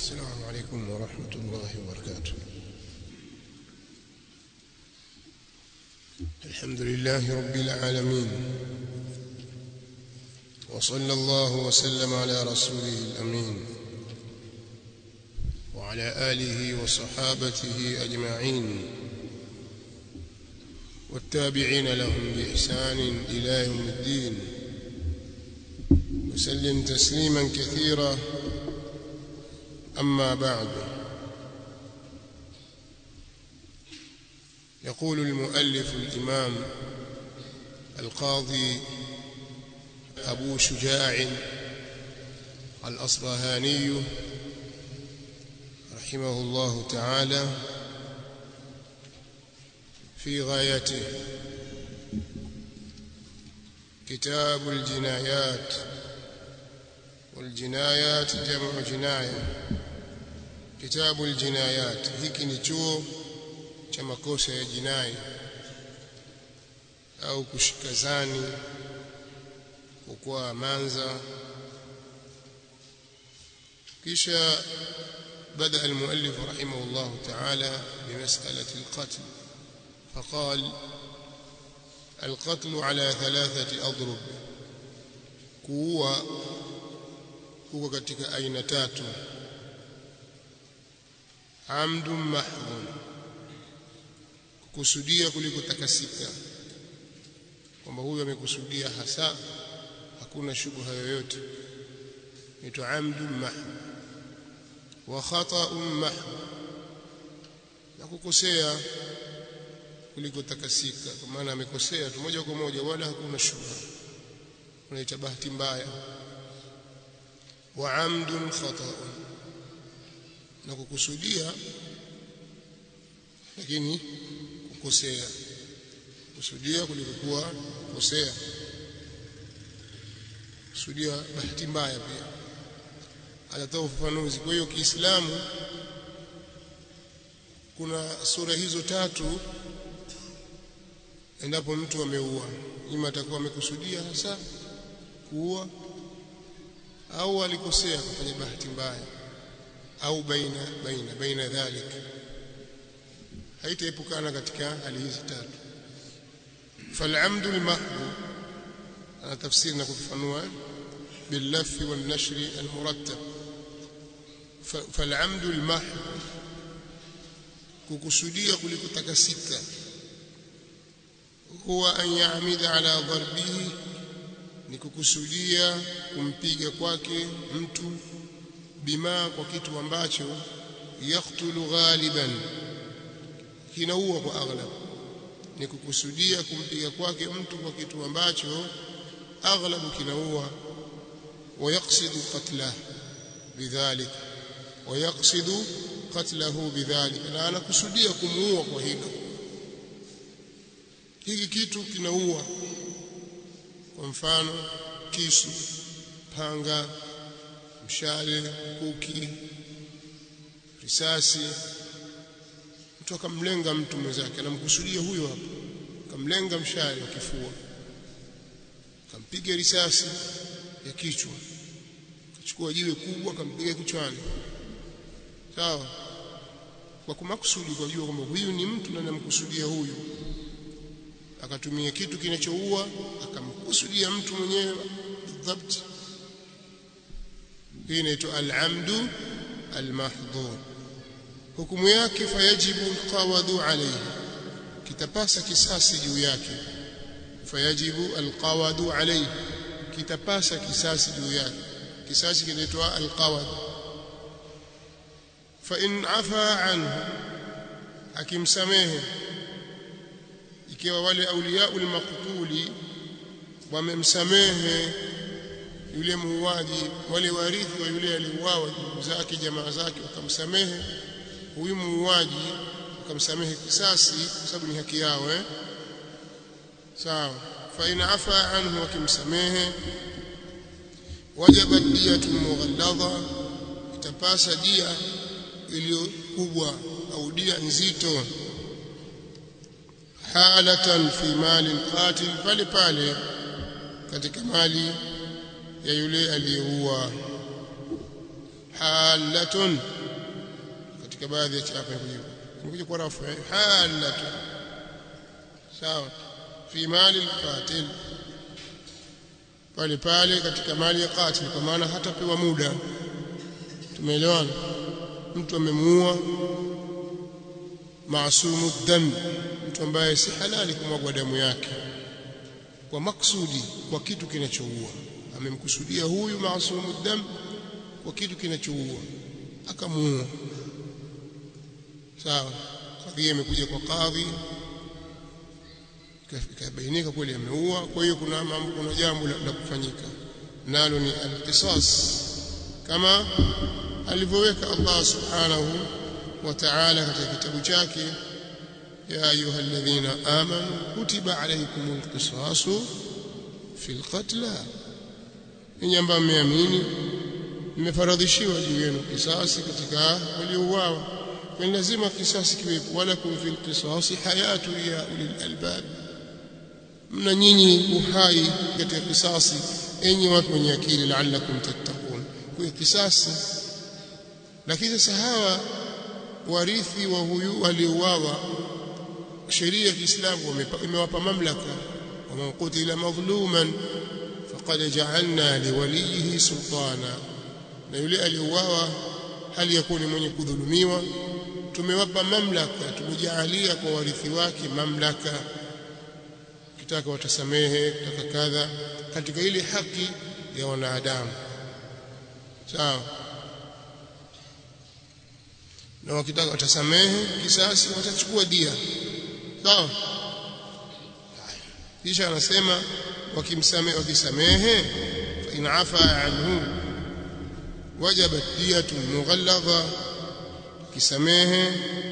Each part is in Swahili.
السلام عليكم ورحمة الله وبركاته الحمد لله رب العالمين وصلى الله وسلم على رسوله الأمين وعلى آله وصحابته أجمعين والتابعين لهم بإحسان إلى يوم الدين وسلم تسليما كثيرا أما بعد يقول المؤلف الإمام القاضي أبو شجاع الأصبهاني رحمه الله تعالى في غايته كتاب الجنايات والجنايات جمع جنايه kitabu aljinayat hiki ni chuo cha makosa ya jinai au kushika zani kukua manza kisha بدا المؤلف رحمه الله تعالى بمساله القتل فقال القتل على ثلاثه اضرب kuua kuko katika aina tatu amdun mahdhun kukusudia kuliko takasika kwamba huyu amekusudia hasa hakuna shubha yoyote ni amdun mahdhun wa khata'un mahdhun na kukosea kuliko takasika kwa maana amekosea tu moja kwa moja wala hakuna shubha unaita bahati mbaya wa amdun khata'un na kukusudia lakini kukosea kusudia kulikokuwa kukosea kusudia bahati mbaya pia anatoa ufafanuzi kwa hiyo Kiislamu kuna sura hizo tatu endapo mtu ameua ima atakuwa amekusudia hasa kuua au alikosea kufanya bahati mbaya au baina baina baina dhalik haitaepukana katika hali hizi tatu falamdu almahdhu ana tafsiri na kufafanua billafi والنشر المرتب فالعمد المحض kukusudia kuliko takasika huwa an ya'mida ala darbihi ni kukusudia kumpiga kwake mtu bima kwa kitu ambacho yaktulu ghaliban kinaua kwa aghlab ni kukusudia kumpiga kwake mtu kwa kitu ambacho aghlabu kinaua ويقصد قتله بذلك ويقصد قتله بذلك na anakusudia kumuua kwa hilo hiki kitu kinaua kwa mfano kisu panga mshale kuki risasi mtu akamlenga mtu mwenzake anamkusudia huyo hapo akamlenga mshale wa kifua akampiga risasi ya kichwa akachukua jiwe kubwa akampiga kichwani sawa kwa kumakusudi kwa jua kwamba huyu ni mtu na namkusudia huyu akatumia kitu kinachoua akamkusudia mtu mwenyewe bidhabt hii inaitwa al-amdu al-mahdhur hukumu yake fayajibu alqawadu alayhi kitapasa kisasi juu yake fayajibu alqawadu alayhi kitapasa kisasi juu yake kisasi kinaitwa alqawad fa in afa anhu akimsamehe ikiwa wale auliyaul maqtuli wamemsamehe yule muuaji wale warithi wa yule aliuawa ndugu zake jamaa zake wakamsamehe huyu muuaji wakamsamehe kisasi kwa sababu ni haki yao eh sawa fa in afa anhu wakimsamehe wajaba diyatu mughalladha itapasa dia iliyo kubwa au dia nzito halatan fi mali alqatil pale pale katika mali ya yule aliyeua halatun katika baadhi ya chapa kujibu kuja kwa rafu halatun sawa fi mali alqatil pale pale katika mali ya qatil kwa maana hatapewa muda tumeelewana mtu amemuua maasumu dam mtu ambaye si halali kumwagwa damu yake kwa maksudi kwa kitu kinachoua amemkusudia huyu maasumu dam kwa kitu kinachoua akamuua sawa kadhia imekuja kwa kadhi ikabainika kweli ameua kwa hiyo kuna mambo kuna jambo la kufanyika nalo ni alqisas kama alivyoweka Allah subhanahu wa ta'ala katika kitabu chake ya ayuha alladhina amanu kutiba alaykumul qisasu fil qatla ninyi ambao mmeamini mmefaradhishiwa juu yenu kisasi katika waliouawa kwa lazima kisasi kiwepo wala kum fil qisasi hayatu ya ulil albab mna nyinyi uhai katika kisasi enyi watu wenye akili la'allakum tattaqun kwa kisasi lakini sasa hawa warithi wa huyu waliouawa sheria ya Kiislamu imewapa mamlaka waman qutila madhluman faqad ja'alna liwalihi sultana na yule aliyeuawa hali ya kuwa ni mwenye kudhulumiwa tumewapa mamlaka tumejaalia kwa warithi wake mamlaka kitaka watasamehe kitaka kadha katika ile haki ya wanadamu sawa na wakitaka watasamehe kisasi watachukua dia sawa kisha anasema wakimsamehe wakisamehe fa in afa anhu wajabat diyatun mughalladha kisamehe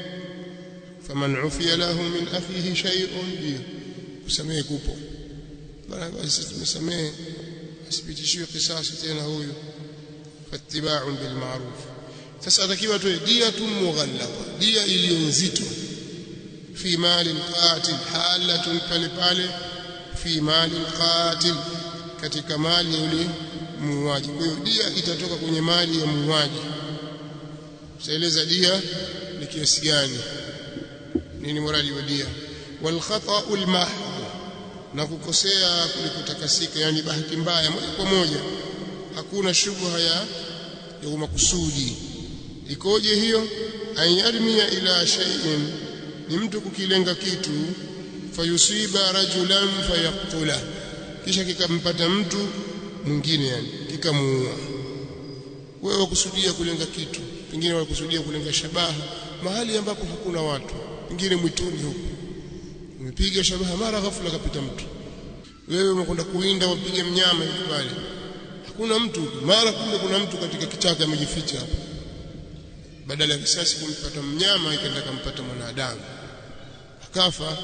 faman ufiya lahu min akhihi shay'un diya kusamehe kupo bana basi tumesamehe asipitishiwe kisasi tena huyu fattiba'un bil ma'ruf sasa atakiwa tu dia tu mughalladha dia iliyo nzito fi mali alqatil halatun pale pale fi mali alqatil katika mali ya yule muuaji kwa hiyo dia itatoka kwenye mali ya muuaji tutaeleza dia ni kiasi gani nini muradi wa dia wal khata'u al mahd na kukosea kulikotakasika yani bahati mbaya moja kwa moja hakuna shubha ya ya makusudi ikoje hiyo ayarmia ila shay'in ni mtu kukilenga kitu fayusiba rajulan fayaktula kisha kikampata mtu mwingine yani kikamuua wewe wakusudia kulenga kitu pengine wakusudia kulenga shabaha mahali ambapo hakuna watu pengine mwituni huko umepiga shabaha mara ghafula kapita mtu wewe umekwenda kuinda wapige mnyama hivi pale hakuna mtu mara kumbe kuna mtu katika kichaka amejificha hapo badala ya risasi kumpata mnyama ikaenda kumpata mwanadamu akafa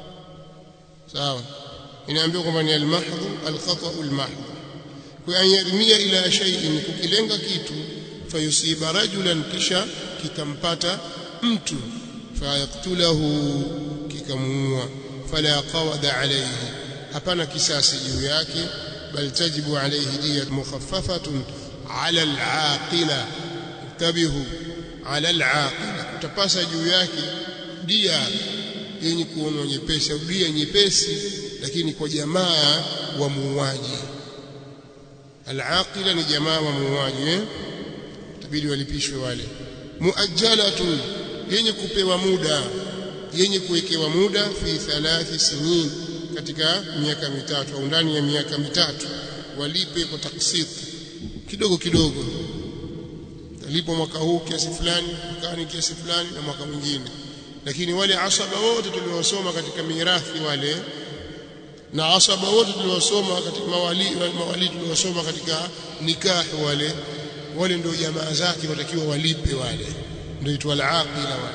sawa inaambiwa kwamba ni al-mahdhu al-khata'u al-mahdhu kwa yarmia ila shay'in kukilenga kitu fayusiba rajulan kisha kikampata mtu fayaktulahu kikamuua fala qawada alayhi hapana kisasi juu yake bal tajibu alayhi diyat mukhaffafatun ala al-aqila tabihu ala al-aqila utapasa juu yake dia yenye kuonwa nyepesi au dia nyepesi lakini kwa jamaa wa muuaji al-aqila ni jamaa wa muuaji eh tabidi walipishwe wale muajjalatun yenye kupewa muda yenye kuwekewa muda fi thalathi sinin katika miaka mitatu au ndani ya miaka mitatu walipe kwa taksit kidogo kidogo alipo mwaka huu kiasi fulani mwakani kiasi fulani na mwaka mwingine lakini wale asaba wote tuliosoma katika mirathi wale na asaba wote tuliosoma katika mawali mawali tuliosoma katika nikahi wale wale ndio jamaa zake watakiwa walipe wale ndio itwa al-aqila wale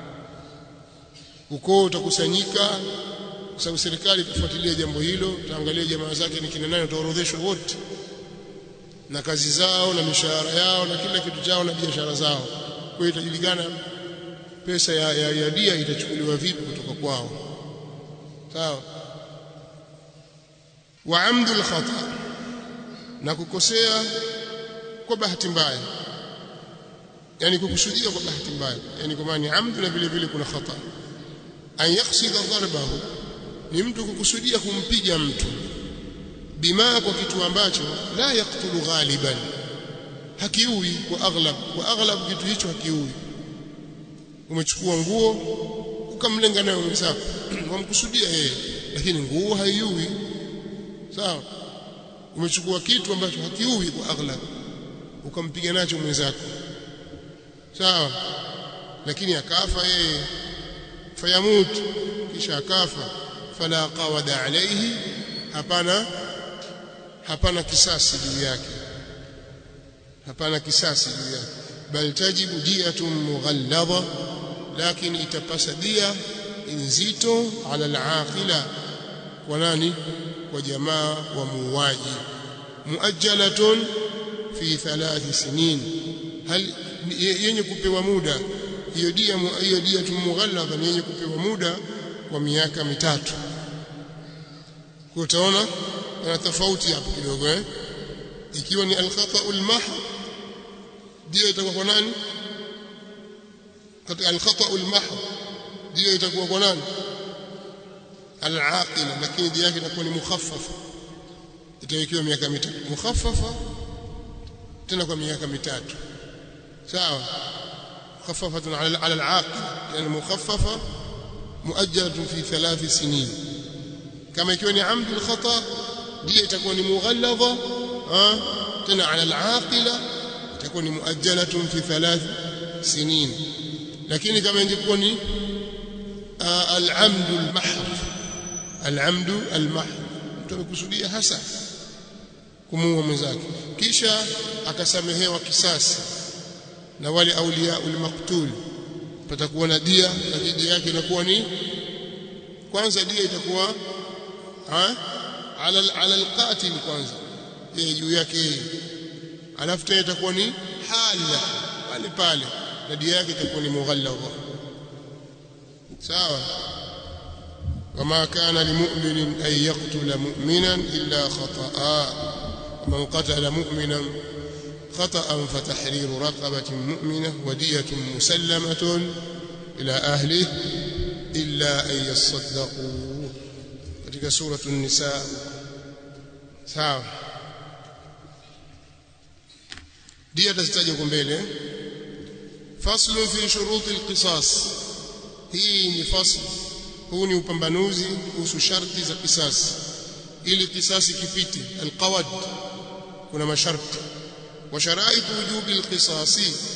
ukoo utakusanyika kwa sababu serikali itafuatilia jambo hilo utaangalia jamaa zake ni kina nani utaorodheshwa wote na kazi zao na mishahara yao na kila kitu chao na biashara zao kwa hiyo itajulikana pesa ya, ya, ya dia itachukuliwa vipi kutoka kwao sawa wa amdul khata na kukosea kwa bahati mbaya yani kukusudia kwa bahati mbaya yani kwa maana amdu na vile vile kuna khata an yaksida darbahu ni mtu kukusudia kumpiga mtu bima kwa kitu ambacho la yaktulu ghaliban hakiui kwa aghlab kwa aghlab kitu hicho hakiui umechukua nguo ukamlenga nayo mwenzako wamkusudia yeye lakini nguo haiui sawa umechukua kitu ambacho hakiui kwa aghlab ukampiga nacho mwenzako sawa lakini akafa yeye fayamut kisha akafa fala qawada alayhi hapana hapana kisasi juu yake hapana kisasi juu yake bal tajibu diyatun mughalladha lakini itapasa dia nzito ala alaqila kwa nani kwa jamaa wa muuaji muajjalatun fi thalath sinin hal yenye kupewa muda hiyo dia hiyo dia tumughalladha ni yenye kupewa muda kwa miaka mitatu kwa utaona kuna tofauti hapo kidogo eh ikiwa ni al-khata'ul mahd dia itakuwa kwa nani katika al-khata'ul mahd dia itakuwa kwa nani al-aqila lakini dia yake inakuwa ni mukhaffafa itawekewa miaka mitatu mukhaffafa tena kwa miaka mitatu sawa مخففة على على العاقل يعني مخففة مؤجلة في ثلاث سنين كما يكون عمد الخطأ دي تكون مغلظة ها تنا على العاقلة تكون مؤجلة في ثلاث سنين لكن كما يكون آه العمد المحض العمد المحض tumekusudia hasa kumuua mwenzake kisha akasamehewa kisasi na wale aulia ulmaktul patakuwa na dia lakini dia yake inakuwa ni kwanza dia itakuwa ha ala ala alqatil kwanza yeye juu yake alafu tena itakuwa ni hala pale pale na dia yake itakuwa ni mughalladha sawa وما كان لمؤمن أن يقتل مؤمنا إلا خطأ ومن قتل مؤمنا خطأ فتحرير رقبة مؤمنة ودية مسلمة إلى أهله إلا أن يصدقوا katika سورة النساء sawa dia tazitaja huko mbele faslu fi shurut alqisas hii ni fasl huu ni upambanuzi kuhusu sharti za kisasi ili kisasi kipite alqawad kuna masharti وشرائط وجوب القصاص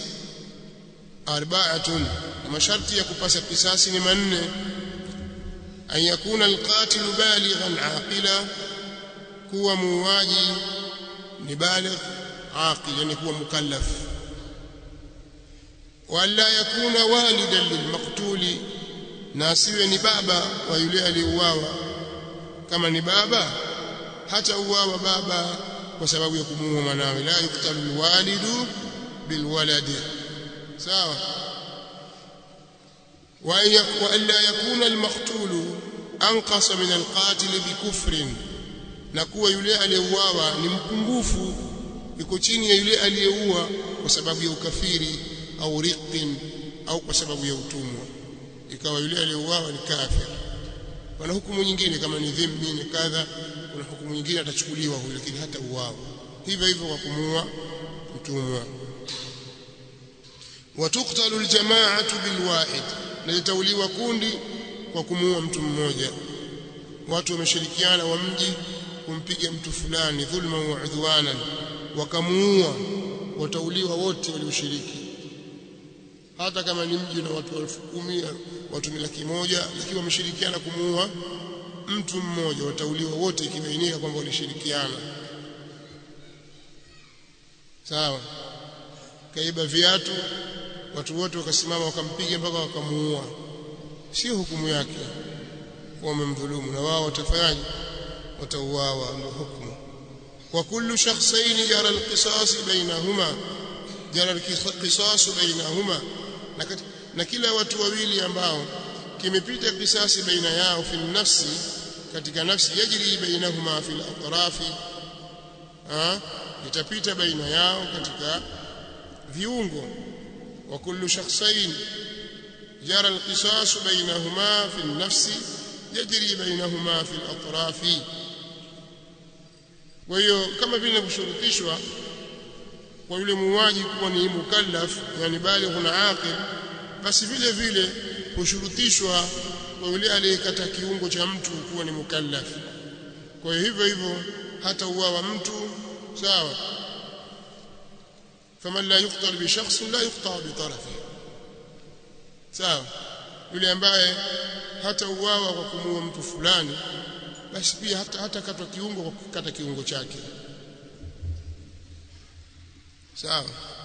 أربعة مشرط يكبس القصاص لمن أن يكون القاتل بالغا عاقلا كو مواجي لبالغ عاقل يعني كو مكلف وألا يكون والدا للمقتول ناسيwe ni baba wa yule aliyeuawa kama ni baba hata uawa baba kwa sababu ya kumuua mwanawe la yuktalu alwalidu bilwaladi sawa wa alla yakuna almaqtulu anqasa min alqatil bikufrin na kuwa yule aliyeuawa ni mpungufu yuko chini ya yule aliyeua kwa sababu ya ukafiri au riqin au kwa sababu ya utumwa ikawa yule aliyeuawa ni kafir wana hukumu nyingine kama ni dhimmi ni kadha kuna hukumu nyingine atachukuliwa huyo lakini hata uwao hivyo hivyo kwa kumuua mtumwa watuktalu aljamaatu bilwahid na litauliwa kundi kwa kumuua mtu mmoja watu wameshirikiana wa mji kumpiga mtu fulani dhulma wa udhwanan wakamuua watauliwa wote walioshiriki hata kama ni mji na watu elfu kumi watu ni laki moja lakini wameshirikiana kumuua mtu mmoja watauliwa wote ikibainika kwamba walishirikiana sawa kaiba viatu watu wote wakasimama wakampiga mpaka wakamuua sio hukumu yake wamemdhulumu na wao watafanyaje watauawa ndio hukumu wa kullu shakhsayn jara alqisas bainahuma jara alqisas bainahuma na, na kila watu wawili ambao kimepita kisasi baina yao fi nafsi katika nafsi yajri bainahuma fi al-atrafi itapita baina yao katika viungo وكل شخصين جرى القصاص بينهما في النفس يجري بينهما في الأطراف وهي كما vile kushurutishwa kwa yule muuaji kuwa ni mukallaf yani baligh na aqil basi vile vile kushurutishwa kwa yule aliyekata kiungo cha mtu kuwa ni mukallaf kwa hivyo hivyo hata uwawa mtu sawa faman la yuqtal bi shakhs la yuqta bi tarafi sawa yule ambaye hata uwawa kwa kumuua mtu fulani basi pia hata hata katwa kiungo kwa kukata kiungo chake sawa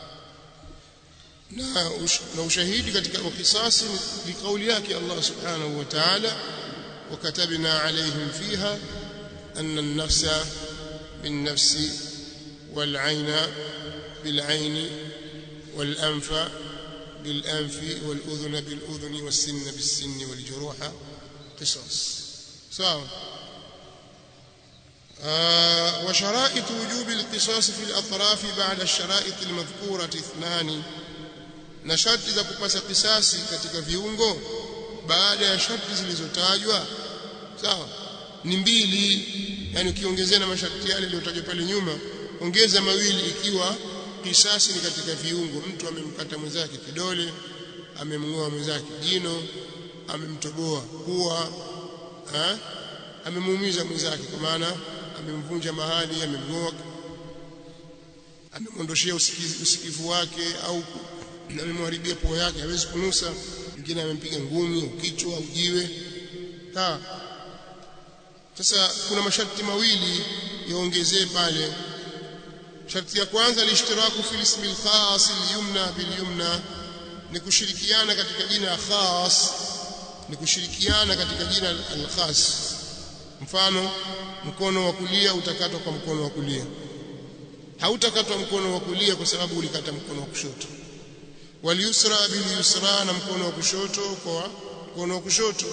na, ush, na ushahidi katika kisasi ni kauli yake Allah subhanahu wa ta'ala وكتبنا عليهم فيها أن النفس بالنفس والعين بالعين والأنف بالأنف والأذن بالأذن والسن بالسن والجروح قصاص سواء آه وشرائط وجوب القصاص في الأطراف بعد الشرائط المذكورة اثنان na sharti za kupasa kisasi katika viungo baada ya sharti zilizotajwa sawa ni mbili yani ukiongezea na masharti yale yaliyotajwa pale nyuma ongeza mawili ikiwa kisasi ni katika viungo mtu amemkata mwenzake kidole amemngoa mwenzake jino amemtoboa pua eh amemuumiza mwenzake kwa maana amemvunja mahali amemngoa amemwondoshia usikivu, usikivu wake au amemharibia pua yake hawezi kunusa mwingine amempiga ngumi au kichwa au jiwe sawa sasa kuna masharti mawili yaongezee pale sharti ya kwanza lishtiraku fil ismi al-khas al-yumna bil yumna ni kushirikiana katika jina khas ni kushirikiana katika jina al-khas mfano mkono wa kulia utakatwa kwa mkono wa kulia hautakatwa mkono wa kulia kwa sababu ulikata mkono wa kushoto waliusra bil yusra na mkono wa kushoto kwa mkono wa kushoto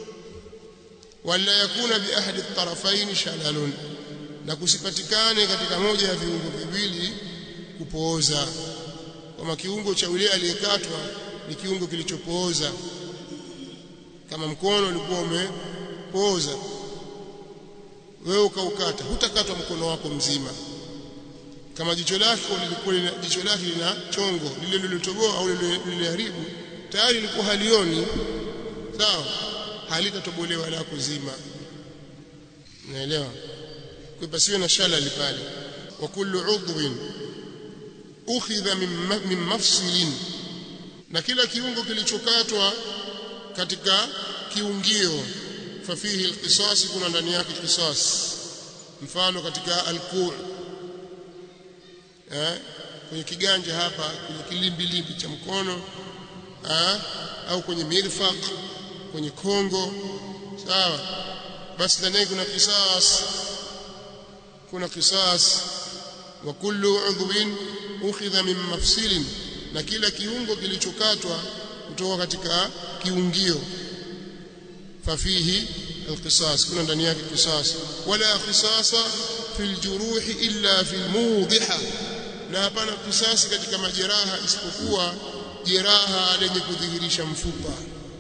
wala yakuna bi ahadi at-tarafain shalalun na kusipatikane katika moja ya viungo viwili kupooza kama kiungo cha yule aliyekatwa ni kiungo kilichopooza kama mkono ulikuwa umepooza wewe ukaukata hutakatwa mkono wako mzima kama jicho lako lilikuwa jicho lake lina chongo lile lililotoboa au liliharibu tayari lilikuwa halioni sawa halitatobolewa lako zima unaelewa kwa pasiwe na shalali pale wa kullu udhwin ukhidha min mafsilin na kila kiungo kilichokatwa katika kiungio fafihi alqisas kuna ndani yake qisas mfano katika alqu' eh kwenye kiganja hapa kwenye kilimbilimbi cha mkono eh au kwenye mirfaq kwenye kongo sawa basi ndani kuna qisas kuna qisas wa kullu udhwin ukhidha min mafsilin na kila kiungo kilichokatwa kutoka katika kiungio fafihi alqisas kuna ndani yake qisas wala qisasa fil juruh illa fil mudhiha na hapana kisasi katika majeraha isipokuwa jeraha lenye kudhihirisha mfupa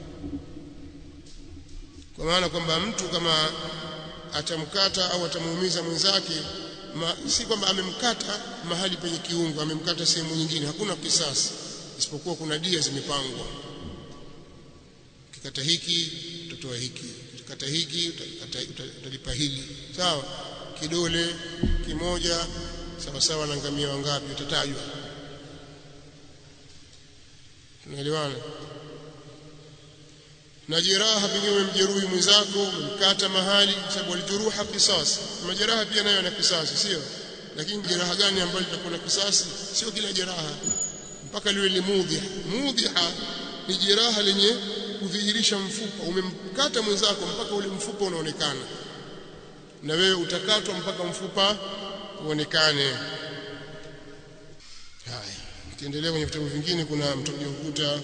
kwa maana kwamba mtu kama atamkata au atamuumiza mwenzake ma, si kwamba amemkata mahali penye kiungo amemkata sehemu nyingine hakuna kisasi isipokuwa kuna dia zimepangwa ukikata hiki utatoa hiki ukikata hiki utalipa hili sawa kidole kimoja sawa sawa na ngamia wangapi utatajwa tunaelewana na jeraha pengine umemjeruhi mwenzako umemkata mahali kwa sababu alijuruha kisasi majeraha pia nayo yana kisasi sio lakini jeraha gani ambalo litakuwa na kisasi sio kila jeraha mpaka liwe limudhiha mudhiha ni jeraha lenye kudhihirisha mfupa umemkata mwenzako mpaka ule mfupa unaonekana na wewe utakatwa mpaka mfupa uonekane haya ukiendelea kwenye vitabu vingine kuna mtakuja kukuta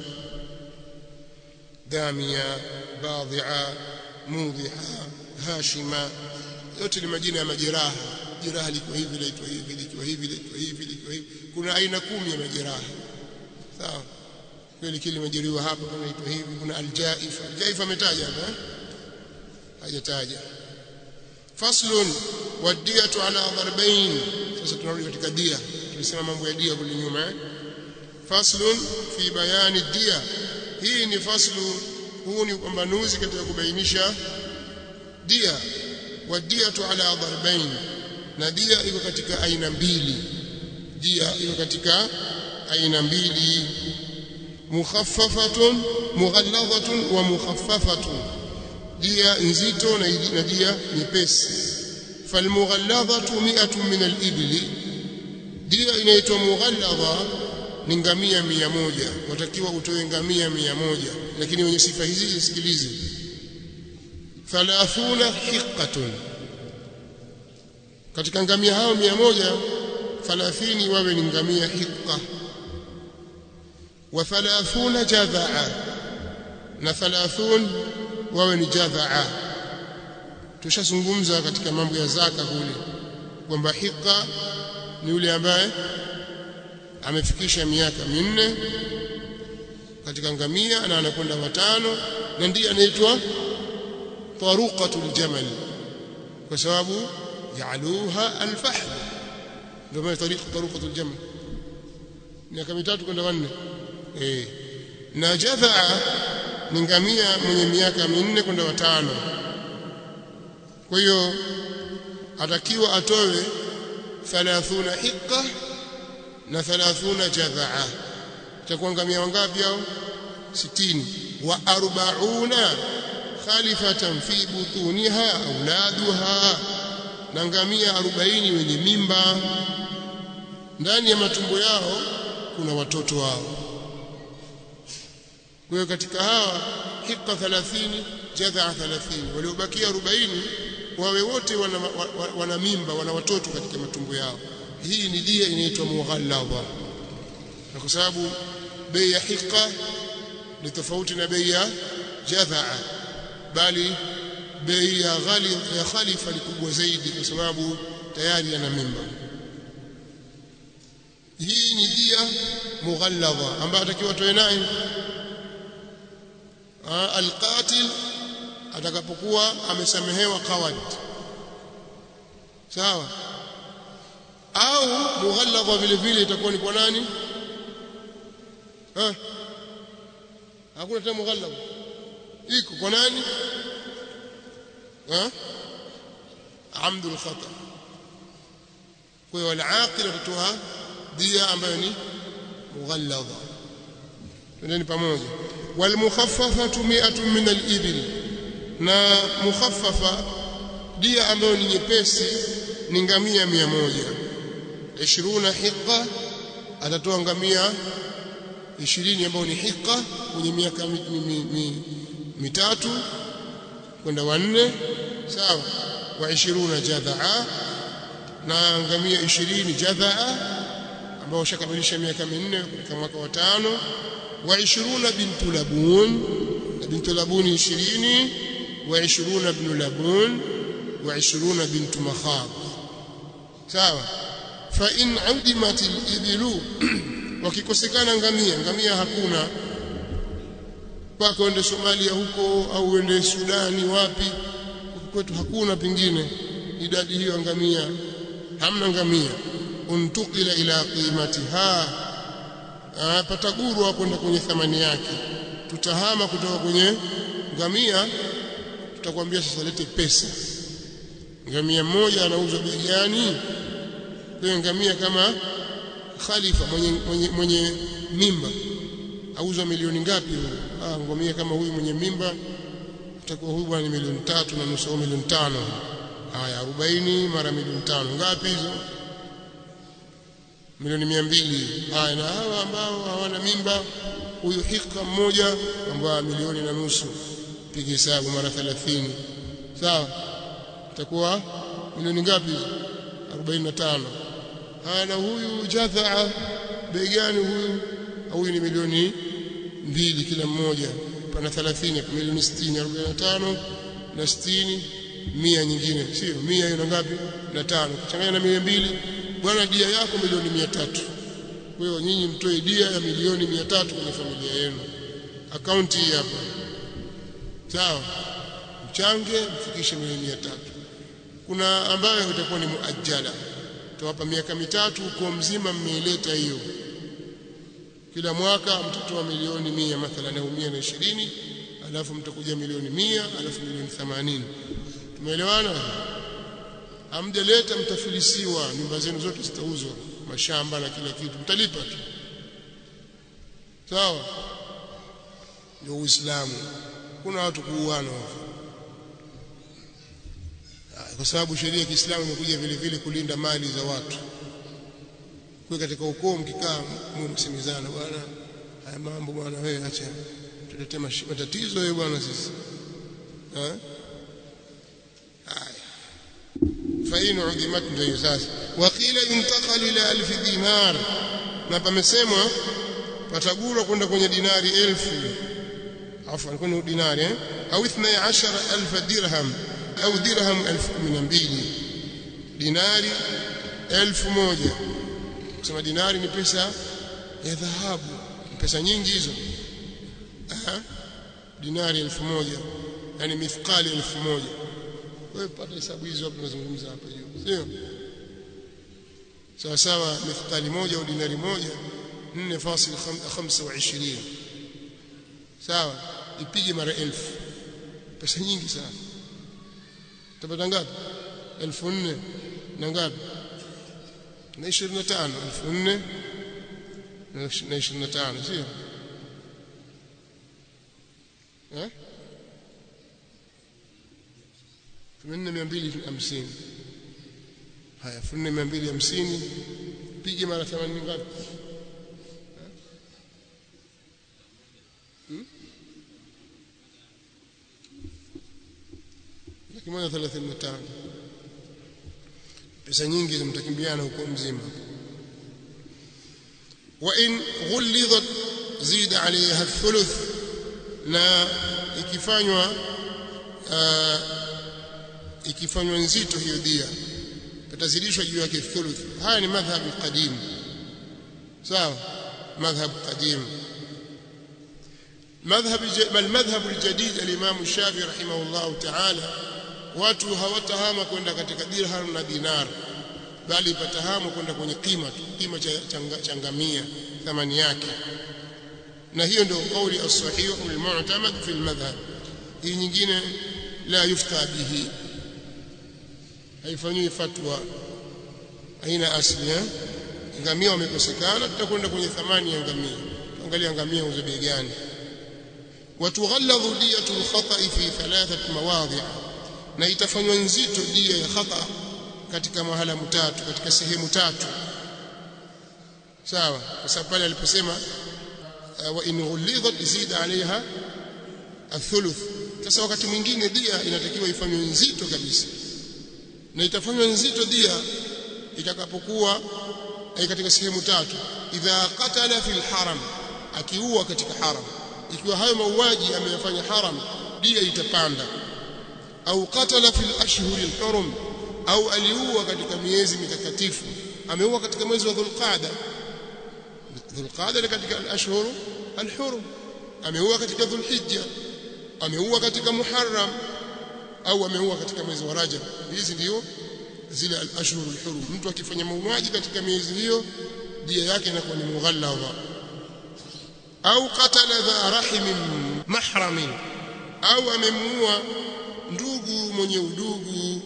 damia badhi'a mudhiha hashima yote ni majina ya majeraha jeraha liko hivi laitwa hivi likiwa hivi laitwa hivi likiwa hivi kuna aina kumi ya majeraha sawa kweli kile limejeruhiwa hapa panaitwa hivi kuna aljaifa aljaifa ametaja hapa hajataja faslun wadiyatu ala darbain sasa tunarudi katika dia tulisema mambo ya dia kule nyuma eh faslun fi bayani dia hii ni faslu huu ni upambanuzi katika kubainisha dia wadiyatu ala darbain na dia iko katika aina mbili dia iko katika aina mbili mukhaffafatun mughalladhatun wa mukhaffafatun dia nzito na dia nyepesi falmughalladhatu mi'atun min al-ibli dia inaitwa mughalladha ni ngamia mia moja watakiwa utoe ngamia mia moja lakini wenye sifa hizi zisikilize thalathuna hiqqatun katika ngamia hao mia moja thalathini wawe ni ngamia hiqqa wa thalathuna jadhaa na thalathun wawe ni jadhaa tushazungumza katika mambo ya zaka kule kwamba hiqa ni yule ambaye amefikisha miaka minne katika ngamia na anakwenda watano na ndiye anaitwa taruqatul jamal kwa sababu jaaluha alfahl ndio maana tariqa taruqatul jamal miaka mitatu kwenda wanne eh na jadhaa ni ngamia mwenye miaka minne kwenda watano kwa hiyo atakiwa atowe 30 hiqa na 30 jadhaa itakuwa ngamia wangapi hao 60 wa 40 khalifatan fi butuniha auladuha na ngamia 40 wenye mimba ndani ya matumbo yao kuna watoto wao kwa hiyo katika hawa hiqa 30 jadhaa 30 waliobakia 40 wawe wote wana, wana, wana mimba wana watoto katika matumbo yao hii ni dia inaitwa mughalladha na kwa sababu bei ya hiqa ni tofauti na bei ya jadhaa bali bei ya ghali ya khalifa ni kubwa zaidi kwa sababu tayari ana mimba hii ni dia mughalladha ambayo atakiwa toe naye alqatil atakapokuwa amesamehewa qawad sawa au mughalladha vile vile itakuwa ni kwa nani eh hakuna tena mughalladha iko kwa nani eh amdul khata kwa hiyo al-aqil atatoa dia ambayo ni mughalladha twendeni pamoja walmukhaffafatu mi'atun min al-ibil na mukhaffafa dia ambayo ni nyepesi ni ngamia mia moja ishiruna hiqa atatoa ngamia ishirini ambayo ni hiqa kwenye miaka mitatu kwenda wanne sawa wa ishiruna jadhaa na ngamia ishirini jadhaa ambao shakamilisha miaka minne katika mwaka wa tano wa ishiruna bintu labun na bintu labuni ishirini wa ishiruna ibnu labun wa ishiruna bintu makhab sawa fa in udimat al-ibilu wakikosekana ngamia ngamia hakuna mpaka uende Somalia huko au uende Sudani wapi kwetu hakuna pengine idadi hiyo ngamia hamna ngamia untukila ila qimatiha patagurwa kwenda kwenye thamani yake tutahama kutoka kwenye ngamia tutakwambia sasa lete pesa ngamia mmoja anauzwa bei gani kwa ngamia kama khalifa mwenye, mwenye, mwenye mimba auzwa milioni ngapi huyo ah ngamia kama huyu mwenye mimba utakuwa huyu bwana ni milioni tatu na nusu au milioni tano haya 40 mara milioni tano ngapi hizo milioni mia mbili haya na hawa ambao hawana mimba huyu hika mmoja ambao milioni na nusu piga hesabu mara 30 sawa itakuwa milioni ngapi hizo 45 haya na huyu jadhaa bei gani huyu huyu ni milioni mbili kila mmoja pana 30 kwa milioni 60 45 na 60 mia nyingine sio mia hiyo ngapi na tano kuchanganya na mia mbili bwana dia yako milioni mia tatu kwa hiyo nyinyi mtoe dia ya milioni mia tatu kwenye familia yenu akaunti hii hapa sawa mchange mfikishe milioni mia tatu kuna ambayo itakuwa ni muajjala tawapa miaka mitatu uko mzima mmeileta hiyo kila mwaka mtatoa milioni mia mathalan au mia na ishirini alafu mtakuja milioni mia alafu milioni themanini tumeelewana hamjaleta mtafilisiwa nyumba zenu zote zitauzwa mashamba na kila kitu mtalipa tu sawa ndio uislamu kuna watu kuuana kwa sababu sheria ya Kiislamu imekuja vile vile kulinda mali za watu kwa katika ukoo mkikaa msemezana bwana haya mambo bwana wewe acha tuletee matatizo wewe bwana sisi eh haya fain udimat ndio sasa waqila yuntaqal ila alf dinar na pamesemwa patagurwa kwenda kwenye dinari elfu afwan kwenye dinari eh au 12000 dirham au dirham 1012 dinari elfu moja kusema dinari ni pesa ya dhahabu ni pesa nyingi hizo Aha. dinari elfu moja yani mithqali elfu moja wewe pata hesabu hizo hapo tunazungumza hapa juu sio sawa sawa mithqali moja au dinari moja 4.25 sawa ipige mara elfu pesa nyingi sana utapata ngapi elfu nne na ngapi na ishirini na tano elfu nne na ishirini na tano sio eh elfu nne mia mbili hamsini haya elfu nne mia mbili hamsini pige mara themanini ngapi laki moja thelathini na tano pesa nyingi mtakimbiana huko mzima wa in ghullidat zida alayha thuluth na ikifanywa ikifanywa nzito hiyo dia patazidishwa juu yake thuluth haya ni madhhab qadim sawa madhhab qadim madhhab bal madhhab aljadid alimam shafi rahimahullah ta'ala watu hawatahama kwenda katika dirham na dinar bali patahamu kwenda kwenye kima tu kima cha changamia thamani yake na hiyo ndio kauli as-sahih al-mu'tamad fi al-madhhab hii nyingine la yufta bihi haifanywi fatwa haina asli eh ngamia wamekosekana tutakwenda kwenye thamani ya ngamia angalia ngamia uzo bei gani watughalladhu diyatu al-khata'i fi thalathat mawadhi' na itafanywa nzito dia ya khata katika mahala mtatu katika sehemu tatu sawa kwa sababu pale aliposema wa in ghulidhat zida alaiha athuluth sasa wakati mwingine dia inatakiwa ifanywe nzito kabisa na itafanywa nzito dia itakapokuwa katika sehemu tatu idha qatala fil haram akiua katika haram ikiwa hayo mauaji ameyafanya haram dia itapanda au qatala fil ashhur al-hurum au aliua katika miezi mitakatifu ameua katika mwezi wa dhulqaada dhulqaada ni katika al-ashhur al-hurum ameua katika dhulhijja ameua katika muharram au ameua katika mwezi wa rajab hizi ndio zile al-ashhur al-hurum mtu akifanya mauaji katika miezi hiyo dia yake inakuwa ni mughalladha au qatala dha rahimin mahramin au amemuua ndugu mwenye udugu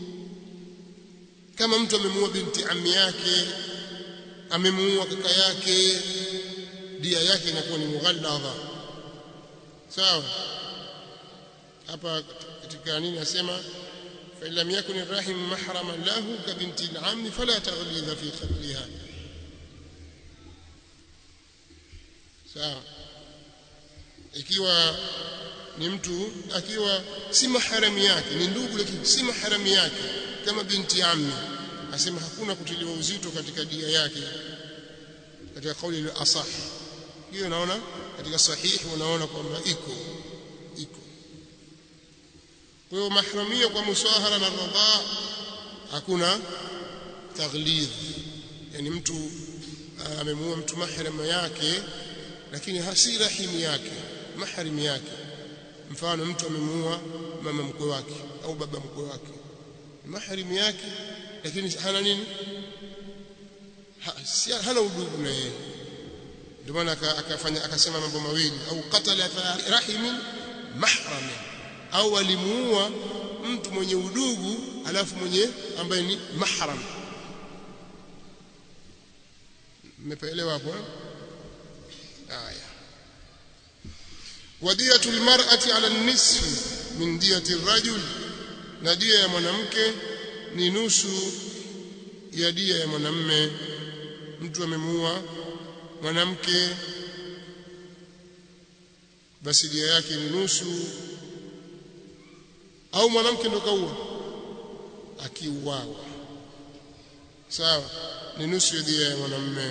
kama mtu amemuua binti ammi yake amemuua kaka yake dia yake inakuwa ni mughalladha sawa hapa katika nini nasema fa lam yakun arrahim mahraman lahu ka binti al-ammi fala taghlidha fi qatliha sawa ikiwa ni mtu akiwa si maharami yake ni ndugu lakini si maharami yake kama binti ammi asema hakuna kutiliwa uzito katika dia yake katika kauli ile asah hiyo naona katika sahihi unaona kwamba iko iko kwa hiyo mahramia kwa musahara na radha hakuna taghlidh yani mtu amemuua mtu mahram yake lakini hasi rahimu yake mahram yake mfano mtu amemuua mama mkwe wake au baba mkwe wake mahram yake lakini hana nini ha, si, hana udugu na yeye ndio maana akafanya akasema mambo mawili au qatala rahimin mahram au alimuua mtu mwenye udugu alafu mwenye ambaye ni mahram mmepaelewa hapo haya wadiyatu almar'ati ala nisfi min diyati arrajul na dia ya mwanamke ni nusu ya dia ya mwanamme mtu amemuua mwanamke basi dia yake ni nusu au mwanamke ndo kaua akiuawa sawa ni nusu ya dia ya mwanamume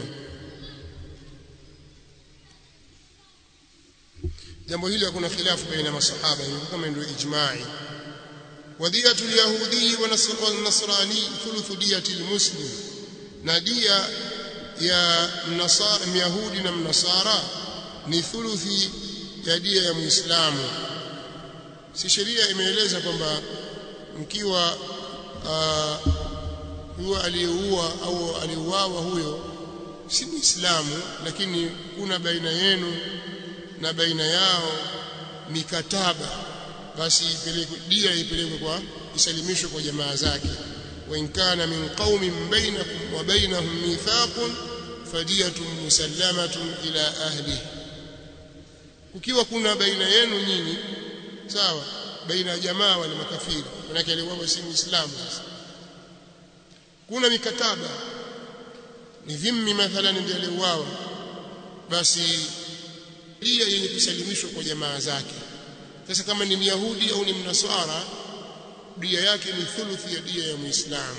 jambo hili hakuna khilafu baina masahaba kama ndio ijma'i wadiyatu alyahudi wa nasrani thuluth diyati almuslim na dia ya mnasara myahudi na mnasara ni thuluthi ya dia ya muislamu si sheria imeeleza kwamba mkiwa uh, huyo aliyeua au aliuawa huyo si muislamu lakini kuna baina yenu na baina yao mikataba basi ipelekwe dia ipelekwe kwa isalimishwe kwa jamaa zake wa in kana min qaumin bainakum wa bainahum mithaqun fadiyatun musallamatun ila ahli ukiwa kuna baina yenu nyinyi sawa baina ya jamaa wale makafiri manake aliuawa si muislamu sasa kuna mikataba ni dhimmi mathalan ndiye aliuawa basi dia yenye kusalimishwa kwa jamaa zake sasa kama ni myahudi au ni mnasara dia yake ni thuluthi ya dia ya muislamu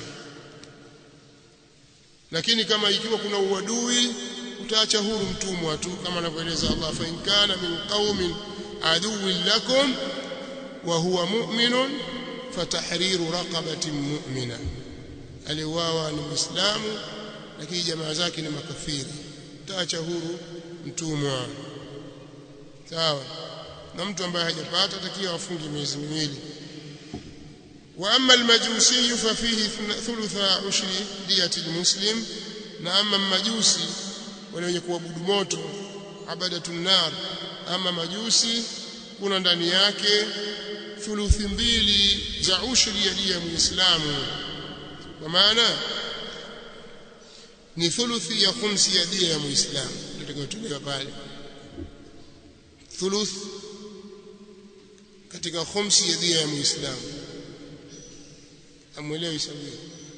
lakini kama ikiwa kuna uadui utaacha huru mtumwa tu kama anavyoeleza Allah fa in kana min qaumin aduwwin lakum wa huwa mu'minun fatahriru raqabatin mu'mina aliuawa ni muislamu lakini jamaa zake ni makafiri utaacha huru mtumwa sawa na mtu ambaye hajapata atakiwa afunge miezi miwili wa amma almajusi fa fihi thulutha ushri diyati almuslim na amma majusi wale wenye kuabudu moto abadatun nar ama majusi kuna ndani yake thuluthi mbili za ushri ya dia muislamu kwa maana ni thuluthi ya khumsi ya dia ya muislamu tutakayotolewa pale thuluth katika khumsi ya dia ya muislamu amwelewi sababu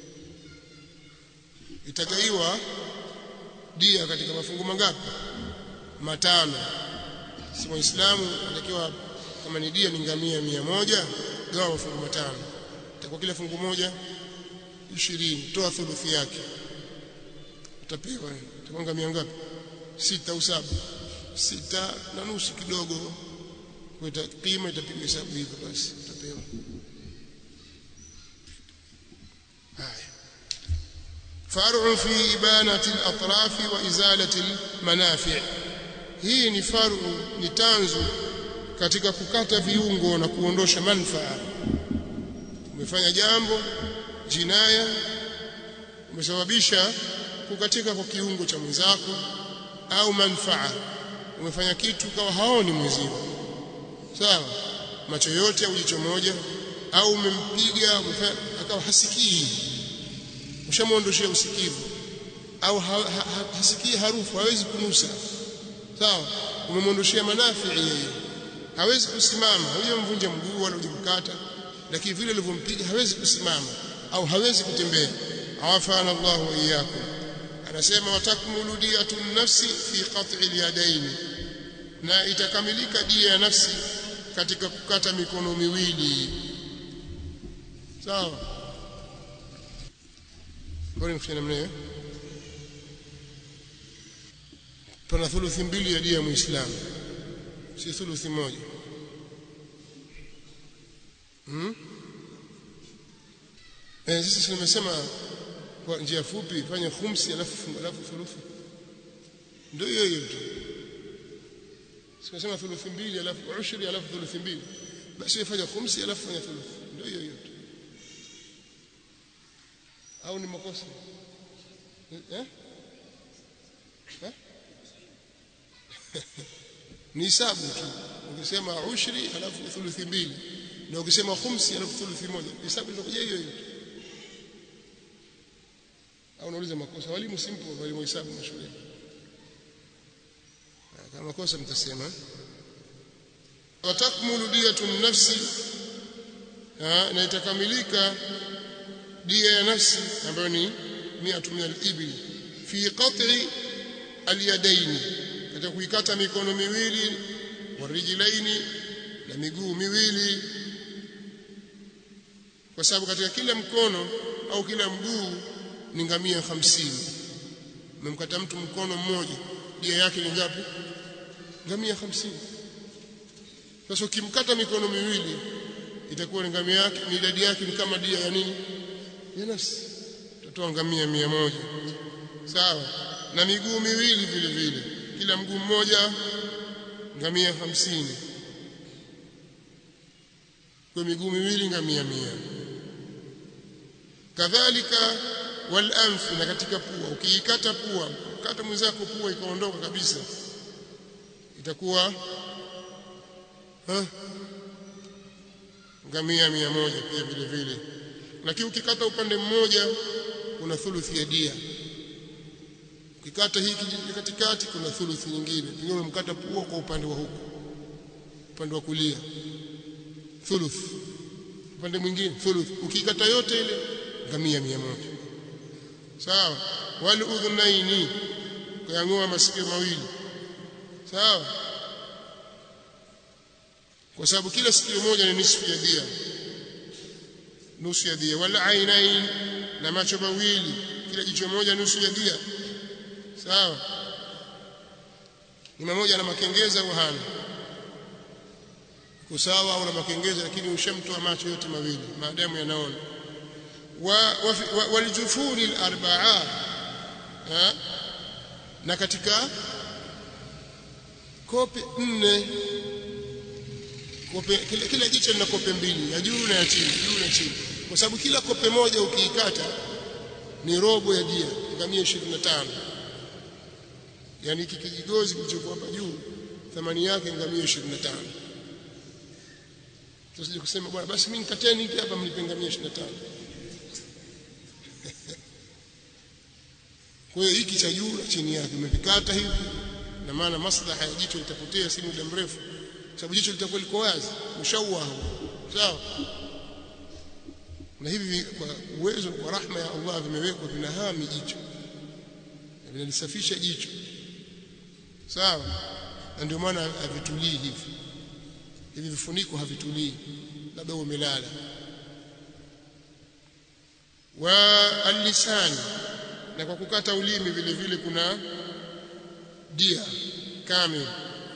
itagaiwa dia katika mafungu mangapi matano si muislamu anatakiwa kama ni dia ni ngamia mia moja gawa mafungu matano itakuwa kila fungu moja ishirini toa thuluthi yake utapewa itakuwa ngamia ngapi sita au saba sita na nusu kidogo kwa kima itapigwa hesabu hivyo basi utapewa haya فرع في إبانة الأطراف وإزالة المنافع hii ni faru ni tanzu katika kukata viungo na kuondosha manfaa umefanya jambo jinaya umesababisha kukatika kwa kiungo cha mwenzako au manfaa umefanya kitu kawa haoni mwenzio sawa macho yote au jicho moja au umempiga akawa hasikii ushamuondoshia usikivu au ha, ha, ha, hasikii harufu hawezi kunusa sawa umemwondoshia manafii yeye hawezi kusimama hujamvunja mguu wala hujamkata lakini vile ulivyompiga hawezi kusimama au hawezi kutembea awafana Allah wa iyyakum anasema watakmulu diyatun nafsi fi qat'i al-yadayn na itakamilika dia ya nafsi katika kukata mikono miwili sawa bora mfanye namna hiyo pana thuluthi mbili ya dia ya muislamu si thuluthi moja hmm? eh, sasa nimesema kwa njia fupi fanya khumsi alafu alafu thuluthi ndio hiyo hiyo tu sikasema thuluthi mbili alafu ushri alafu thuluthi mbili basi fanya khumsi alafu fanya thuluthi ndio hiyo hiyo tu au ni makosa eh eh ni hisabu tu ukisema ushri alafu thuluthi mbili na ukisema khumsi alafu thuluthi moja hisabu inakuja hiyo hiyo au unauliza makosa walimu simple walimu hisabu mashuleni kama makosa mtasema watakmulu diyatu nafsi na itakamilika dia ya nafsi ambayo ni 100 min al-ibil fi qat'i al-yadayn katika kuikata mikono miwili warijlaini na miguu miwili kwa sababu katika kila mkono au kila mguu ni ngamia hamsini umemkata mtu mkono mmoja dia yake ni ngapi ngamia hamsini sasa ukimkata mikono miwili itakuwa ni ngamia yake ni idadi yake ni kama dia ya nini ya nafsi utatoa ngamia mia moja sawa na miguu miwili vile vile kila mguu mmoja ngamia hamsini kwa miguu miwili ngamia mia kadhalika wal anfi na katika pua ukiikata pua kata mwenzako pua ikaondoka kabisa itakuwa ha? ngamia mia moja pia vile vile lakini ukikata upande mmoja kuna thuluthi ya dia ukikata hiki katikati kuna thuluthi nyingine pengine umemkata pua kwa upande wa huku upande wa kulia thuluth upande mwingine thuluth ukikata yote ile ngamia mia moja sawa wal udhunaini kuyang'oa masikio mawili sawa kwa sababu kila sikio moja ni nisfu ya dia nusu ya dia wal ainain na macho mawili kila jicho moja nusu ya dia sawa ni mmoja na makengeza au hana kusawa au na makengeza lakini ushamtoa macho yote mawili maadamu yanaona waljufuni al-arba'a na katika kope nne kope kila, kila jicho lina kope mbili ya juu na ya chini juu na chini kwa sababu kila kope moja ukiikata ni robo ya dia ngamia 25 yani hiki kijigozi kilichokuwa hapa juu thamani yake ngamia 25 tusije kusema bwana basi mimi nikateni hiki hapa mlipe ngamia 25 kwa hiyo hiki cha juu na chini yake umevikata hivi na maana maslaha ya jicho litapotea si muda mrefu sababu jicho litakuwa liko wazi mshauwa sawa na hivi kwa uwezo kwa rahma ya Allah vimewekwa vinahami jicho vinalisafisha jicho sawa na ndio maana havitulii hivi hivi vifuniko havitulii labda umelala wa alisani na kwa kukata ulimi vile vile kuna dia kamili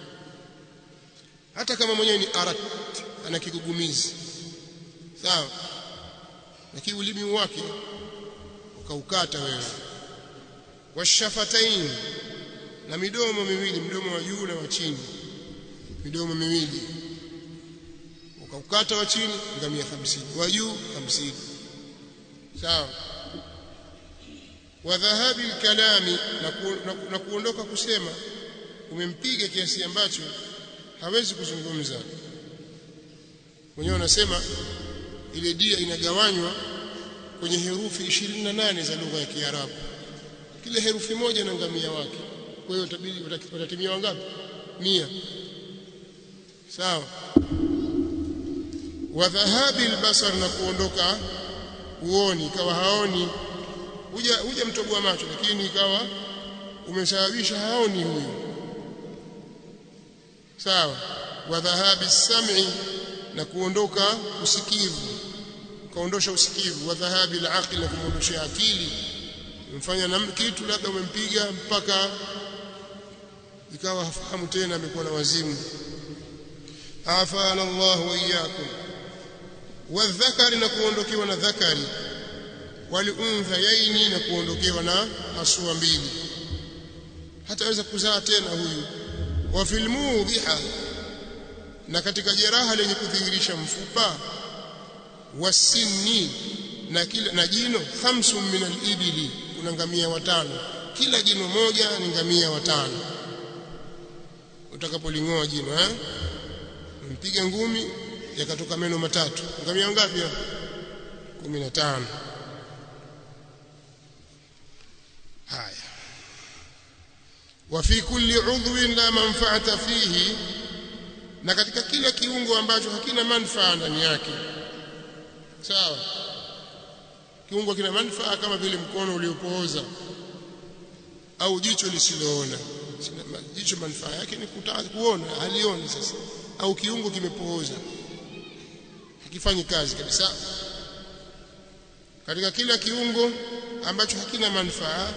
hata kama mwenyewe ni arat ana kigugumizi sawa lakini ulimi wake ukaukata wewe washafatain na midomo miwili mdomo wa juu na wa chini midomo miwili ukaukata wa chini ngamia 50 wa juu 50 sawa wa dhahabi kalami na, ku, na, na kuondoka kusema umempiga kiasi ambacho hawezi kuzungumza mwenyewe anasema ile dia inagawanywa kwenye herufi 28 za lugha ya Kiarabu kila herufi moja na ngamia wake kwa hiyo tabidi watatimia wangapi mia sawa wa dhahabi albasar na kuondoka uoni ikawa haoni huja huja mtoboa macho lakini ikawa umesababisha haoni huyu sawa wa dhahabi sam'i na kuondoka usikivu kaondosha usikivu wa dhahabi alaqli na kumuondosha akili umfanya na kitu labda umempiga mpaka ikawa hafahamu tena amekuwa na wazimu afana Allah wa iyyakum wadhakari na kuondokewa na dhakari waliunthayaini na kuondokewa na hasua mbili hataweza kuzaa tena huyu wa fil mudhiha na katika jeraha lenye kudhihirisha mfupa wasinni na kila na jino khamsun min al-ibili kuna ngamia watano kila jino moja ni ngamia watano utakapolingoa jino eh mpiga ngumi yakatoka meno matatu ngamia ngapi hapo 15 haya wa fi kulli udhwin la manfaata fihi na katika kila kiungo ambacho hakina manufaa ndani yake sawa kiungo kina manufaa kama vile mkono uliopooza au jicho lisiloona jicho manufaa yake ni kutaka kuona halioni sasa au kiungo kimepooza hakifanyi kazi kabisa katika kila kiungo ambacho hakina manufaa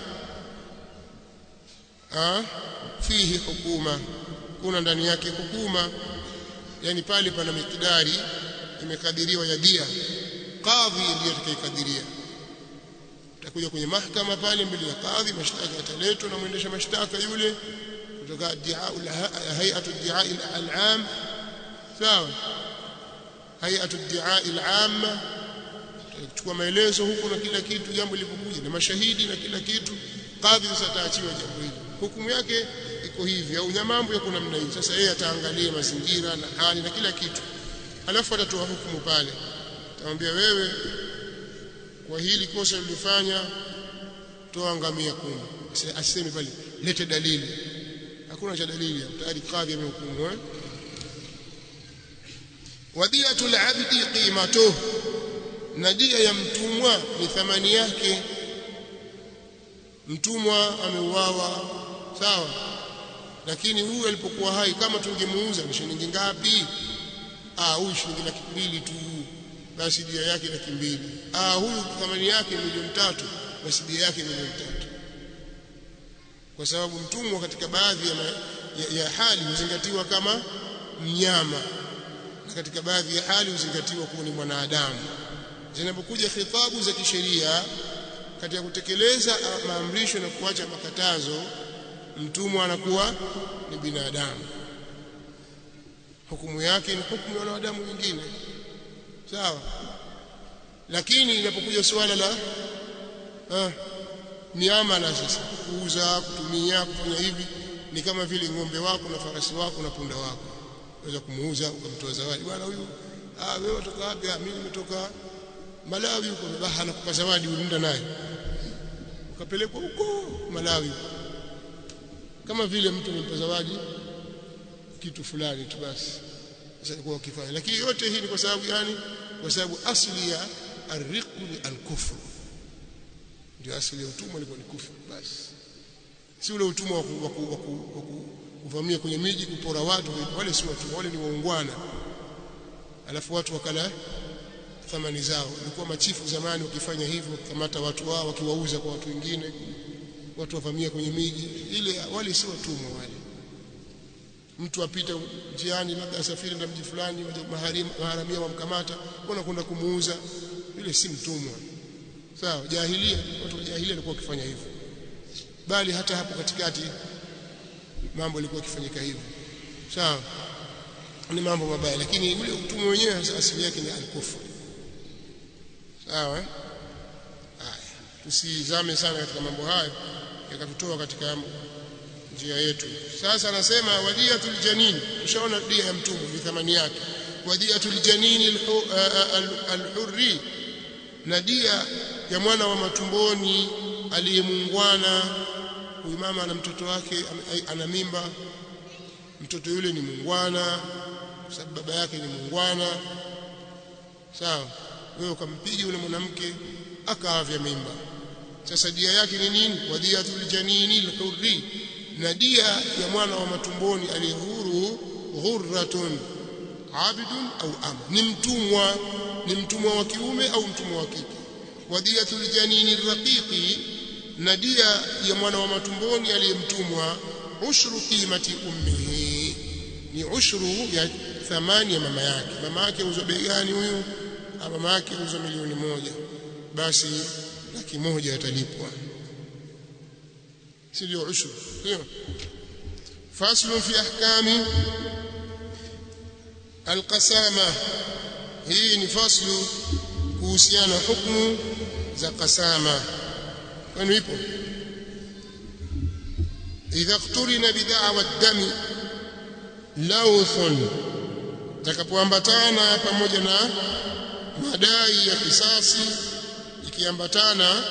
fihi hukuma kuna ndani yake hukuma yani pale pana mikidari imekadiriwa ya dia kadhi ndiye atakayekadiria utakuja kwenye mahakama pale mbele ya kadhi mashtaka yataletwa na mwendesha mashtaka yule kutoka hay'atu ad-di'a al-'am sawa hay'atu ad-di'a al-'amma kuchukua maelezo huko na kila kitu jambo lilipokuja na mashahidi na kila kitu kadhi sasa ataachiwa jambo hili hukumu yake iko hivi au mambo yako namna hii sasa yeye ataangalia mazingira na hali na kila kitu alafu atatoa hukumu pale atamwambia wewe kwa hili kosa ulilofanya toa ngamia kumi asiseme pale lete dalili hakuna cha dalili tayari kadhi amehukumu eh wadiyatul abdi qimatuhu na dia ya mtumwa ni thamani yake mtumwa ameuawa sawa lakini huyu alipokuwa hai kama tungemuuza ni shilingi ngapi ah huyu shilingi laki mbili tu basi dia yake laki mbili ah huyu thamani yake milioni tatu basi dia yake milioni tatu kwa sababu mtumwa katika baadhi ya, ya, ya hali huzingatiwa kama mnyama na katika baadhi ya hali huzingatiwa kuwa ni mwanadamu zinapokuja khitabu za kisheria katika kutekeleza maamrisho na kuacha makatazo mtumwa anakuwa ni binadamu hukumu yake ni hukumu ya wanadamu wengine sawa lakini inapokuja suala la ah, miamala sasa kuuza kutumia kufanya hivi ni kama vile ng'ombe wako na farasi wako na punda wako unaweza kumuuza ukamtoa zawadi bwana huyu ah wewe kutoka wapi mimi nimetoka Malawi huko baba anakupa zawadi unaenda naye ukapelekwa huko Malawi kama vile mtu amempa zawadi kitu fulani tu basi sasa kwa kifanya lakini yote hii ni kwa sababu gani kwa sababu asili ya arriqu ni alkufru ndio asili ya utumwa ilikuwa ni kufru basi si ule utumwa wa kuvamia kwenye miji kupora watu wale si watumwa wale ni waungwana alafu watu wakala thamani zao ilikuwa machifu zamani wakifanya hivyo kamata watu wao wakiwauza kwa watu wengine watu wavamia kwenye miji ile wale si watumwa wale mtu apita njiani labda asafiri na mji fulani maharamia wamkamata wanakwenda kumuuza yule si mtumwa sawa jahilia watu wa jahilia walikuwa wakifanya hivyo bali hata hapo katikati mambo yalikuwa yakifanyika hivyo sawa ni mambo mabaya lakini ule utumwa wenyewe asili yake ni alkufu sawa haya tusizame sana katika mambo hayo yakatutoa katika njia yetu sasa anasema wadiyatul janin tushaona dia ya mtumwa ni thamani yake wadiyatul janin alhurri na dia ya mwana wa matumboni aliyemungwana huyu mama ana mtoto wake ana mimba mtoto yule ni mungwana sababu baba yake ni mungwana sawa wewe ukampiga yule mwanamke akaavya mimba sasa dia yake ni nini wadiyatul janini alhurri na dia ya mwana wa matumboni aliyehuru ghurratun abidun au ama ni mtumwa ni mtumwa wa kiume au mtumwa wa kike wadiyatul janini raqiqi na dia ya mwana wa matumboni aliyemtumwa ushru qimati ummihi ni ushru ya thamani ya mama yake mama yake uzwa bei gani huyu mama yake uzwa milioni moja basi laki moja atalipwa sio ushur sio faslu fi ahkami alqasama hii ni faslu kuhusiana hukumu za qasama kwani ipo idha iqturina bid'awa ad-dami lawthun takapoambatana pamoja na madai ya kisasi ikiambatana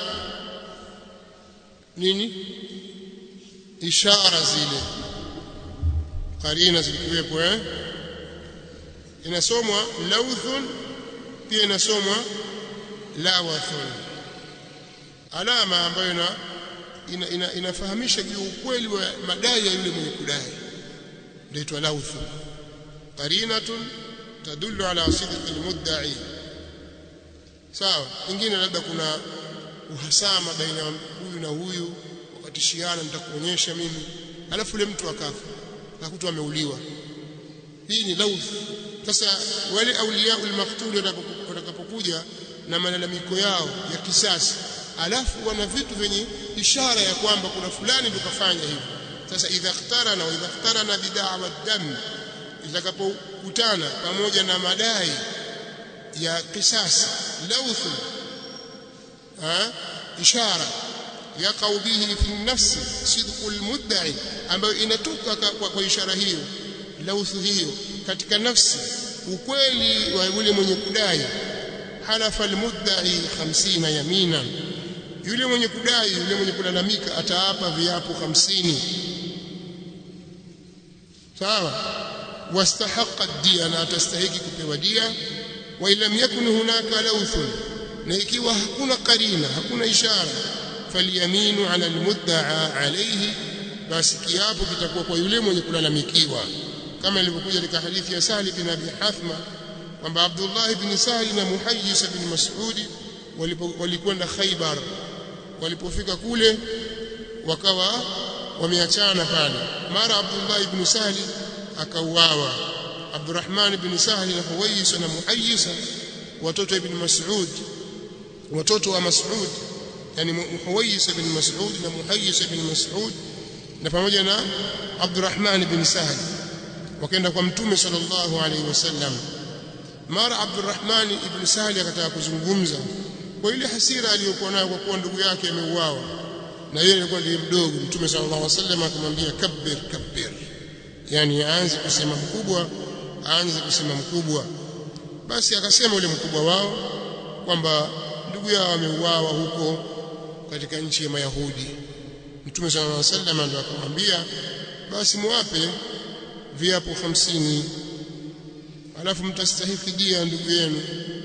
nini ishara zile karina zikiwepo eh inasomwa lawthun pia inasomwa lawathun alama ambayo ina, ina, ina, inafahamisha juu ukweli wa madai ya yule mwenye kudai ndio lawthun qarinatun tadullu ala sidqi almudda'i sawa ingine labda kuna uhasama baina ya huyu na huyu wakatishiana nitakuonyesha mimi alafu yule mtu akafa akakutwa ameuliwa hii ni lawth sasa wale auliya almaqtul watakapokuja na malalamiko yao ya kisasi alafu wana vitu vyenye ishara ya kwamba kuna fulani tukafanya hivi sasa idha ikhtarana wa idha ikhtarana bid'awa dam itakapokutana pamoja na madai ya kisasi lawth ha ishara yaqau bihi fi nafsi sidqu almudda'i ambayo inatoka kwa, kwa ishara hiyo lawth hiyo katika nafsi ukweli wa yule mwenye kudai halafa almudda'i 50 yamina yule mwenye kudai yule mwenye kulalamika ataapa viapo 50 sawa wastahaqa dia na atastahiki kupewa dia wa ilam yakun hunaka lawthun na ikiwa hakuna karina hakuna ishara falyaminu ala almudda'a alayhi basi kiapo kitakuwa kwa yule mwenye kulalamikiwa kama ilivyokuja katika hadithi ya Sahli bin Abi Hathma kwamba Abdullah ibn Sahli na Muhayyis ibn Mas'ud walikwenda Khaybar walipofika kule wakawa wameachana pale mara Abdullah ibn Sahli akauawa Abdurrahman ibn Sahli na Huwais na Muhayyis watoto ibn Mas'ud watoto wa Mas'ud yani Huwais ibn Mas'ud na Muhayyis ibn Mas'ud na pamoja na Abdurrahman ibn Sahli wakaenda kwa mtume sallallahu alaihi wasallam mara Abdurrahman ibn Sahli akataka kuzungumza kwa ile hasira aliyokuwa nayo kwa kuwa ndugu yake ameuawa na yeye alikuwa ndiye mdogo mtume sallallahu alaihi wasallam akamwambia kabbir kabbir yani aanze kusema mkubwa aanze kusema mkubwa basi akasema yule mkubwa wao kwamba ndugu yao ameuawa huko katika nchi ya Mayahudi mtume sallallahu alaihi wasallam ndio akamwambia basi muwape viapo hamsini alafu mtastahiki dia ndugu yenu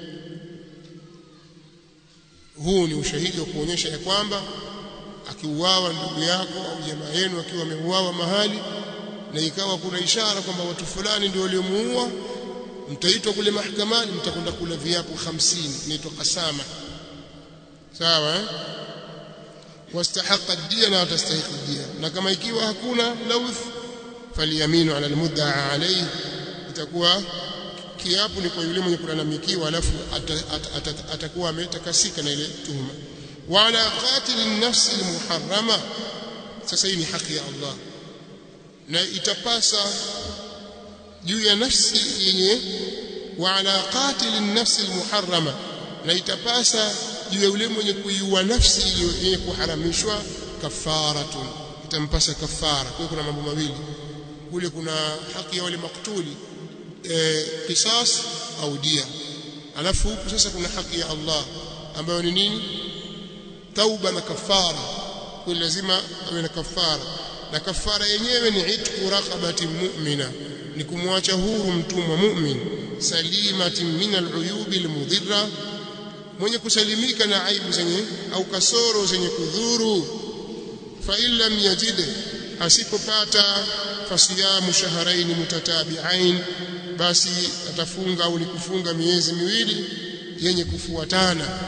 huu ni ushahidi wa kuonyesha ya kwamba akiuawa ndugu yako au jamaa yenu akiwa ameuawa mahali na ikawa kuna ishara kwamba watu fulani ndio waliomuua mtaitwa kule mahakamani mtakwenda kula viapo hamsini inaitwa kasama sawa eh? wastahaqa dia na watastahiqi dia na kama ikiwa hakuna lawth faliyaminu ala almudda'a alayhi itakuwa kiapo ni kwa yule mwenye kulalamikiwa alafu atakuwa ametakasika na ile tuhuma wa ala qatil an-nafs al-muharrama sasa hii ni haki ya Allah na itapasa juu ya nafsi yenye wa ala qatil an-nafs al-muharrama na itapasa juu ya yule mwenye kuiua nafsi yenye kuharamishwa kafaratun itampasa kafara kwa kuna mambo mawili kule kuna haki ya wale maktuli e, qisas au dia alafu huku sasa kuna haki ya Allah ambayo ni nini tauba na kafara kwa lazima awe na kafara na kafara yenyewe ni itqu raqabati mu'mina ni kumwacha huru mtumwa mu'min salimatin min al'uyubi almudhirra mwenye kusalimika na aibu zenye au kasoro zenye kudhuru fa illam yajid asipopata fasiyamu shahrayn mutatabi'ain basi atafunga au kufunga miezi miwili yenye kufuatana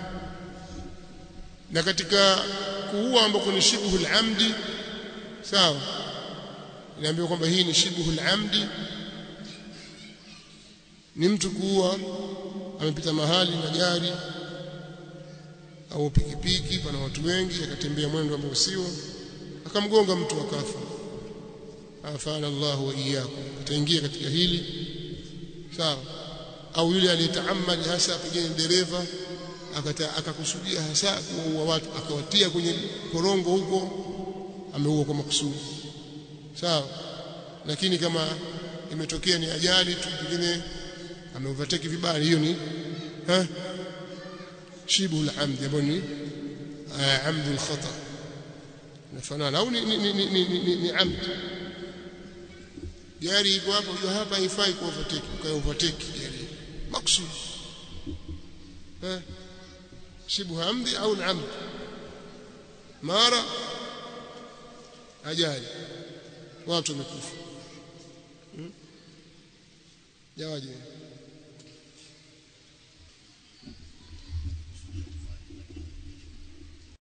na katika kuua ambako ni shibhul amdi sawa inaambiwa kwamba hii ni shibhul amdi ni mtu kuua amepita mahali na gari au pikipiki pana watu wengi akatembea mwendo ambao sio akamgonga mtu akafa afana Allah wa iyyakum ataingia katika hili sawa au yule aliyetaamali hasa pengine dereva akakusudia hasa kuua watu akawatia kwenye korongo huko ameua kwa makusudi sawa lakini kama imetokea ni ajali tu pengine ameovertake vibaya hiyo ni ha shibu al-amd ambayo ni amd al-khata nafanana au ni ni ni ni, ni, ni, ni amd gari iko hapo hiyo hapa haifai ku overtake ukae overtake gari maksud ha shibu amdi au amd mara ajali watu wamekufa hmm? jawaje